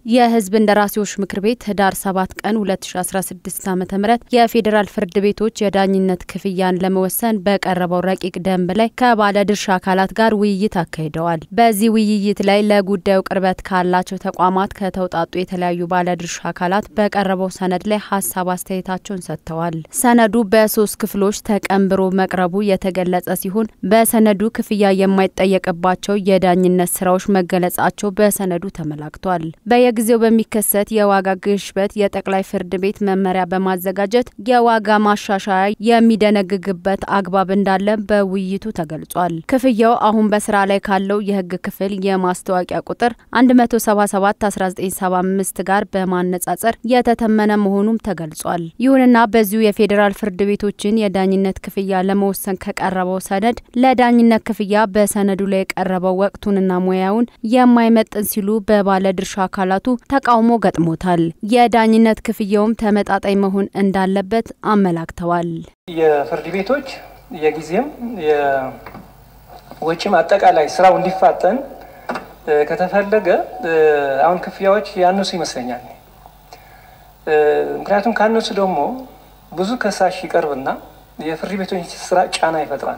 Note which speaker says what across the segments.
Speaker 1: የሕዝብ እንደራሴዎች ምክር ቤት ህዳር 7 ቀን 2016 ዓ ም የፌዴራል ፍርድ ቤቶች የዳኝነት ክፍያን ለመወሰን በቀረበው ረቂቅ ደንብ ላይ ከባለድርሻ አካላት ጋር ውይይት አካሂደዋል። በዚህ ውይይት ላይ ለጉዳዩ ቅርበት ካላቸው ተቋማት ከተውጣጡ የተለያዩ ባለድርሻ አካላት በቀረበው ሰነድ ላይ ሀሳብ አስተያየታቸውን ሰጥተዋል። ሰነዱ በሶስት ክፍሎች ተቀንብሮ መቅረቡ የተገለጸ ሲሆን በሰነዱ ክፍያ የማይጠየቅባቸው የዳኝነት ስራዎች መገለጻቸው በሰነዱ ተመላክቷል። ጊዜው በሚከሰት የዋጋ ግሽበት የጠቅላይ ፍርድ ቤት መመሪያ በማዘጋጀት የዋጋ ማሻሻያ የሚደነግግበት አግባብ እንዳለ በውይይቱ ተገልጿል። ክፍያው አሁን በስራ ላይ ካለው የህግ ክፍል የማስታወቂያ ቁጥር 177/1975 ጋር በማነጻጸር የተተመነ መሆኑም ተገልጿል። ይሁንና በዚሁ የፌዴራል ፍርድ ቤቶችን የዳኝነት ክፍያ ለመወሰን ከቀረበው ሰነድ ለዳኝነት ክፍያ በሰነዱ ላይ የቀረበው ወቅቱንና ሙያውን የማይመጥን ሲሉ በባለድርሻ አካላት ተቃውሞ ገጥሞታል። የዳኝነት ክፍያውም ተመጣጣኝ መሆን እንዳለበት አመላክተዋል።
Speaker 2: የፍርድ ቤቶች የጊዜም የወጪም አጠቃላይ ስራው እንዲፋጠን ከተፈለገ አሁን ክፍያዎች ያነሱ ይመስለኛል። ምክንያቱም ካነሱ ደግሞ ብዙ ከሳሽ ይቀርብና የፍርድ ቤቶች ስራ ጫና ይፈጥራል።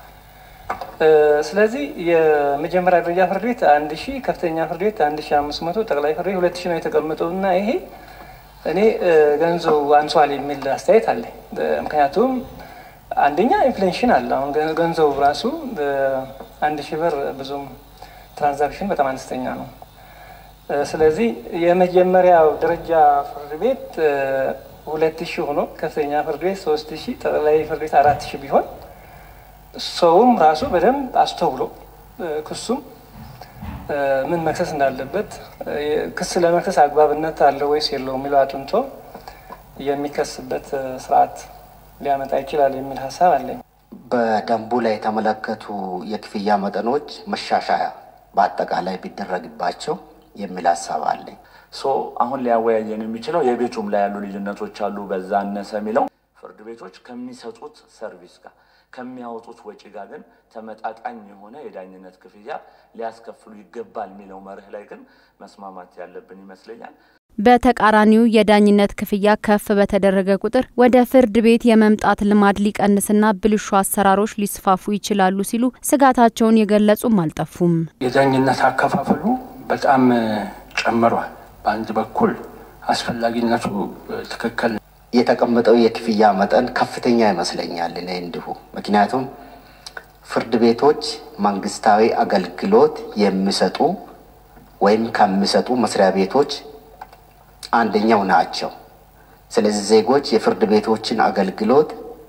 Speaker 2: ስለዚህ የመጀመሪያ ደረጃ ፍርድ ቤት አንድ ሺህ ከፍተኛ ፍርድ ቤት አንድ ሺህ አምስት መቶ ጠቅላይ ፍርድ ቤት ሁለት ሺህ ነው የተቀመጠው እና ይሄ እኔ ገንዘቡ አንሷል የሚል አስተያየት አለ። ምክንያቱም አንደኛ ኢንፍሌሽን አለ። አሁን ገንዘቡ ራሱ አንድ ሺህ ብር ብዙም ትራንዛክሽን በጣም አነስተኛ ነው። ስለዚህ የመጀመሪያው ደረጃ ፍርድ ቤት ሁለት ሺህ ሆኖ ከፍተኛ ፍርድ ቤት ሶስት ሺህ ጠቅላይ ፍርድ ቤት አራት ሺህ ቢሆን ሰውም ራሱ በደንብ አስተውሎ ክሱም ምን መክሰስ እንዳለበት ክስ ለመክሰስ አግባብነት አለው ወይስ የለው የሚለው አጥንቶ የሚከስበት ስርዓት ሊያመጣ ይችላል የሚል ሀሳብ አለኝ።
Speaker 3: በደንቡ ላይ የተመለከቱ የክፍያ መጠኖች መሻሻያ በአጠቃላይ ቢደረግባቸው የሚል ሀሳብ አለኝ።
Speaker 4: ሶ አሁን ሊያወያየን የሚችለው የቤቱም ላይ ያሉ ልዩነቶች አሉ። በዛ አነሰ የሚለው ፍርድ ቤቶች ከሚሰጡት ሰርቪስ ጋር ከሚያወጡት ወጪ ጋር ግን ተመጣጣኝ የሆነ የዳኝነት ክፍያ ሊያስከፍሉ ይገባል የሚለው መርህ ላይ ግን መስማማት ያለብን ይመስለኛል።
Speaker 1: በተቃራኒው የዳኝነት ክፍያ ከፍ በተደረገ ቁጥር ወደ ፍርድ ቤት የመምጣት ልማድ ሊቀንስና ብልሹ አሰራሮች ሊስፋፉ ይችላሉ ሲሉ ስጋታቸውን የገለጹም አልጠፉም።
Speaker 5: የዳኝነት አከፋፈሉ በጣም ጨምሯል። በአንድ በኩል አስፈላጊነቱ ትክክል
Speaker 3: የተቀመጠው የክፍያ መጠን ከፍተኛ ይመስለኛል እኔ እንዲሁ። ምክንያቱም ፍርድ ቤቶች መንግስታዊ አገልግሎት የሚሰጡ ወይም ከሚሰጡ መስሪያ ቤቶች አንደኛው ናቸው። ስለዚህ ዜጎች የፍርድ ቤቶችን አገልግሎት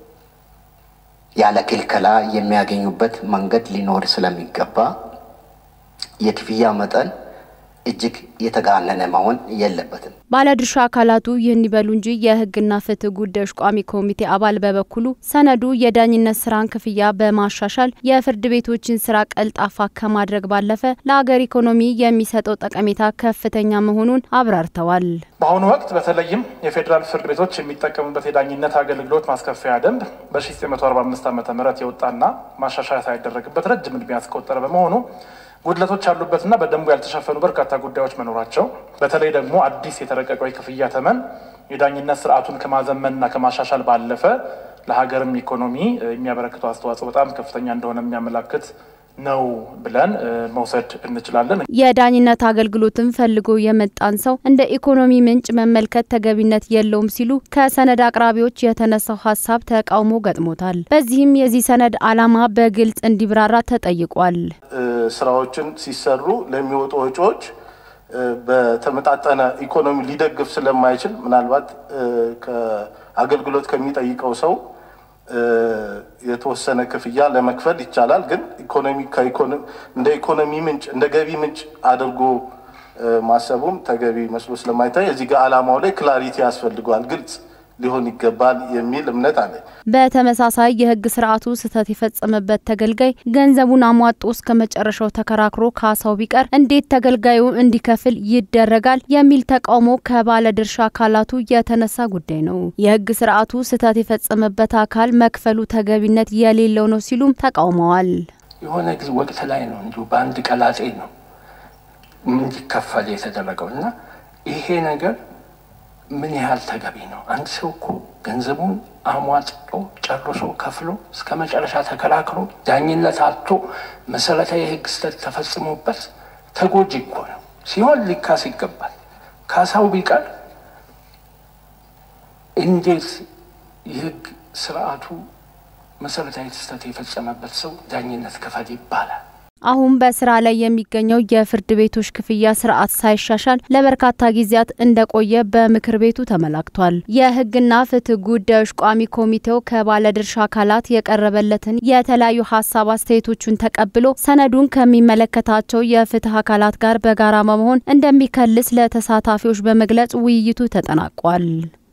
Speaker 3: ያለ ክልከላ የሚያገኙበት መንገድ ሊኖር ስለሚገባ የክፍያ መጠን እጅግ የተጋነነ መሆን የለበትም።
Speaker 1: ባለድርሻ አካላቱ ይህን ይበሉ እንጂ የሕግና ፍትህ ጉዳዮች ቋሚ ኮሚቴ አባል በበኩሉ ሰነዱ የዳኝነት ስራን ክፍያ በማሻሻል የፍርድ ቤቶችን ስራ ቀልጣፋ ከማድረግ ባለፈ ለሀገር ኢኮኖሚ የሚሰጠው ጠቀሜታ ከፍተኛ መሆኑን አብራርተዋል።
Speaker 6: በአሁኑ ወቅት በተለይም የፌዴራል ፍርድ ቤቶች የሚጠቀሙበት የዳኝነት አገልግሎት ማስከፈያ ደንብ በ1945 ዓ ም የወጣና ማሻሻያ ሳይደረግበት ረጅም ዕድሜ ያስቆጠረ በመሆኑ ጉድለቶች ያሉበትና በደንቡ ያልተሸፈኑ በርካታ ጉዳዮች መኖራቸው በተለይ ደግሞ አዲስ የተረቀቀው የክፍያ ተመን የዳኝነት ስርዓቱን ከማዘመንና ከማሻሻል ባለፈ ለሀገርም ኢኮኖሚ የሚያበረክተው አስተዋጽኦ በጣም ከፍተኛ እንደሆነ የሚያመላክት ነው ብለን መውሰድ እንችላለን።
Speaker 1: የዳኝነት አገልግሎትን ፈልጎ የመጣን ሰው እንደ ኢኮኖሚ ምንጭ መመልከት ተገቢነት የለውም ሲሉ ከሰነድ አቅራቢዎች የተነሳው ሀሳብ ተቃውሞ ገጥሞታል። በዚህም የዚህ ሰነድ ዓላማ በግልጽ እንዲብራራ ተጠይቋል።
Speaker 7: ስራዎችን ሲሰሩ ለሚወጡ ወጪዎች በተመጣጠነ ኢኮኖሚ ሊደግፍ ስለማይችል ምናልባት ከአገልግሎት ከሚጠይቀው ሰው የተወሰነ ክፍያ ለመክፈል ይቻላል። ግን ኢኮኖሚ እንደ ኢኮኖሚ ምንጭ እንደ ገቢ ምንጭ አድርጎ ማሰቡም ተገቢ መስሎ ስለማይታይ እዚህ ጋር ዓላማው ላይ ክላሪቲ ያስፈልገዋል፣ ግልጽ ሊሆን ይገባል የሚል እምነት አለ።
Speaker 1: በተመሳሳይ የሕግ ስርዓቱ ስህተት የፈጸመበት ተገልጋይ ገንዘቡን አሟጦ እስከ መጨረሻው ተከራክሮ ካሳው ቢቀር እንዴት ተገልጋዩ እንዲከፍል ይደረጋል የሚል ተቃውሞ ከባለድርሻ አካላቱ የተነሳ ጉዳይ ነው። የሕግ ስርዓቱ ስህተት የፈጸመበት አካል መክፈሉ ተገቢነት የሌለው ነው ሲሉም ተቃውመዋል።
Speaker 5: የሆነ ጊዜ ወቅት ላይ ነው እንዲሁ በአንድ ቀላጤ ነው እንዲከፈል የተደረገው እና ይሄ ነገር ምን ያህል ተገቢ ነው? አንድ ሰው እኮ ገንዘቡን አሟጥጦ ጨርሶ ከፍሎ እስከ መጨረሻ ተከላክሎ ዳኝነት አጥቶ መሰረታዊ የህግ ስህተት ተፈጽሞበት ተጎጂ እኮ ነው ሲሆን ሊካስ ይገባል። ካሳው ቢቀር እንዴት የህግ ስርዓቱ መሰረታዊ ስህተት የፈጸመበት ሰው ዳኝነት ክፈል ይባላል?
Speaker 1: አሁን በስራ ላይ የሚገኘው የፍርድ ቤቶች ክፍያ ስርዓት ሳይሻሻል ለበርካታ ጊዜያት እንደቆየ በምክር ቤቱ ተመላክቷል። የህግና ፍትህ ጉዳዮች ቋሚ ኮሚቴው ከባለድርሻ አካላት የቀረበለትን የተለያዩ ሀሳብ አስተያየቶቹን ተቀብሎ ሰነዱን ከሚመለከታቸው የፍትህ አካላት ጋር በጋራ በመሆን እንደሚከልስ ለተሳታፊዎች በመግለጽ ውይይቱ ተጠናቋል።